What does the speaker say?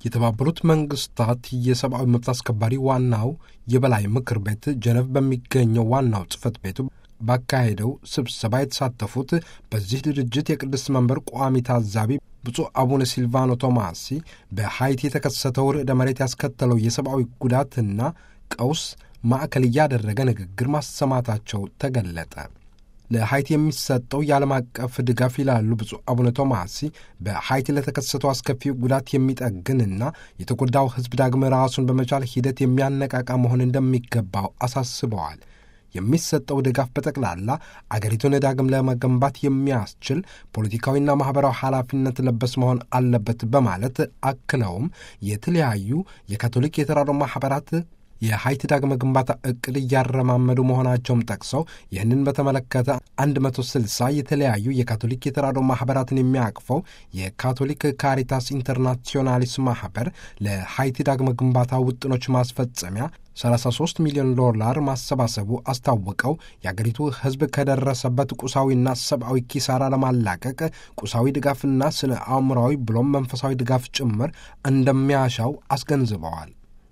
የተባበሩት መንግስታት የሰብአዊ መብት አስከባሪ ዋናው የበላይ ምክር ቤት ጀነቭ በሚገኘው ዋናው ጽህፈት ቤቱ ባካሄደው ስብሰባ የተሳተፉት በዚህ ድርጅት የቅድስት መንበር ቋሚ ታዛቢ ብፁዕ አቡነ ሲልቫኖ ቶማሲ በሐይቲ የተከሰተው ርዕደ መሬት ያስከተለው የሰብአዊ ጉዳትና ቀውስ ማዕከል እያደረገ ንግግር ማሰማታቸው ተገለጠ። ለሐይቲ የሚሰጠው የዓለም አቀፍ ድጋፍ ይላሉ ብፁዕ አቡነ ቶማሲ በሐይቲ ለተከሰተው አስከፊ ጉዳት የሚጠግንና የተጎዳው ሕዝብ ዳግም ራሱን በመቻል ሂደት የሚያነቃቃ መሆን እንደሚገባው አሳስበዋል። የሚሰጠው ድጋፍ በጠቅላላ አገሪቱን ዳግም ለመገንባት የሚያስችል ፖለቲካዊና ማኅበራዊ ኃላፊነት ለበስ መሆን አለበት በማለት አክለውም የተለያዩ የካቶሊክ የተራድኦ ማኅበራት የሐይቲ ዳግመ ግንባታ እቅድ እያረማመዱ መሆናቸውም ጠቅሰው ይህንን በተመለከተ 160 የተለያዩ የካቶሊክ የተራድኦ ማኅበራትን የሚያቅፈው የካቶሊክ ካሪታስ ኢንተርናሲዮናሊስ ማኅበር ለሐይቲ ዳግመ ግንባታ ውጥኖች ማስፈጸሚያ 33 ሚሊዮን ዶላር ማሰባሰቡ አስታውቀው የአገሪቱ ሕዝብ ከደረሰበት ቁሳዊና ሰብአዊ ኪሳራ ለማላቀቅ ቁሳዊ ድጋፍና ስነ አእምራዊ ብሎም መንፈሳዊ ድጋፍ ጭምር እንደሚያሻው አስገንዝበዋል።